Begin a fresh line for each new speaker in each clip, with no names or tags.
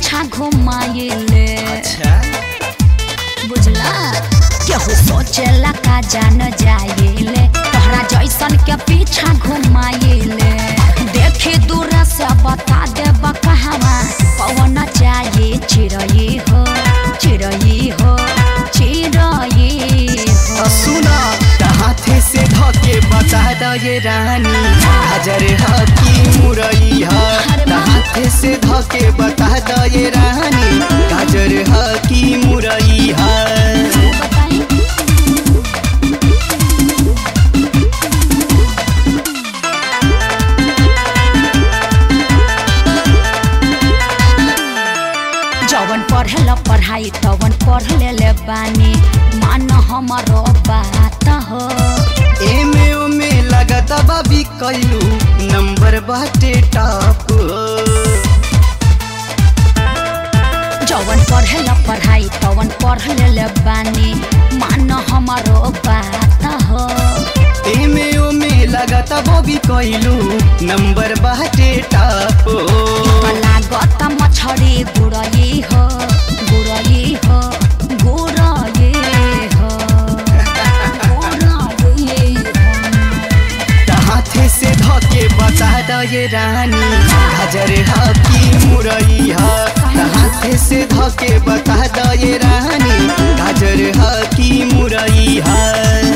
पीछा घुमाइले
अच्छा
बुझला केहू सोचेला का जान जाइले तोहरा जैसन के पीछा घुमाइले देखी दूर से बता देब कहवा पवन चाहिए चिड़ई हो चिड़ई हो चिड़ई हो
सुना हाथे से धके बता द ये रानी हाजर ह की मुरई ह
अरे वाह।
हाथे से धके बता द ये रानी गाजर ह की मुरई ह
बताई जवन पढ़ेला पढ़ाई तवन पढ़ ले बानी मान हमारो बात हो
एमे ओमे लगत बाबी कैलू नंबर बाटे टॉप
जवन पढ़ेला पढ़ाई तवन पढ़ ले बानी मान हमारो बात हो
एमे ओमे लगत बाबी कैलू नंबर बाटे टॉप
लागत मछरी गुड़ई हो गुड़ई हो गुड़ई हो गुड़ई हो
हाथे से धके बता द ये रानी हाजर ह की मुरई ह हाथे से धके बता द ये रानी गाजर ह की मुरई ह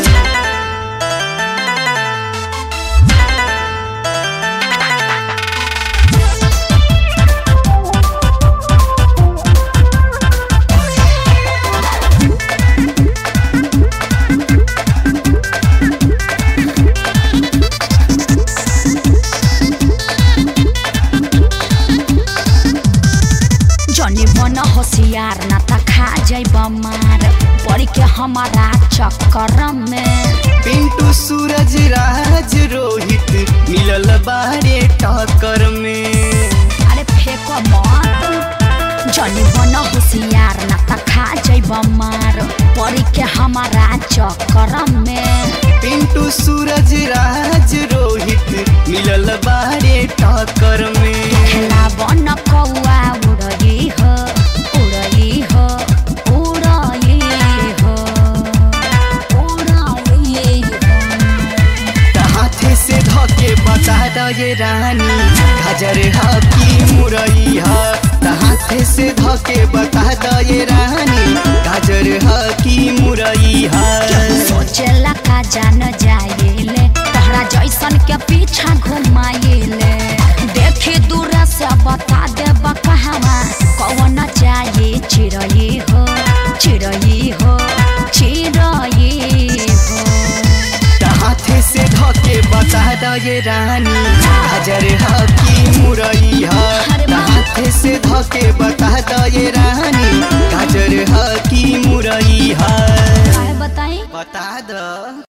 जनी बन होशियार ना त खा जाइब मार पड़ी के हमारा चक्कर में
पिंटू सूरज राज रोहित मिलल बारे टक्कर में
अरे फेंको मत जनी बन होशियार ना त खा जाइब मार पड़ी के हमारा चक्कर में
पिंटू सूरज राज रोहित मिलल बारे टक्कर में
खेला बन कौआ उड़ई हो उड़ई हो उड़ई हो उड़ई हो
हाथे से धके बता द ये रानी हाजर ह की मुरई ह हाथे से धके बता द ये रानी गाजर ह की मुरई ह
सोचेला का जान जाइले तोहरा जैसन के पीछा घुमाइले देखी दूर से बता देब कहवा कौन चाहिए चिड़ई हो चिड़ई हो चिड़ई हो
हाथे से धके बता द ये रानी हाजर ह की मुरई ह
अरे वाह।
हाथे से धके बता द ये रानी गाजर ह की मुरई ह
काहे बताई
बता द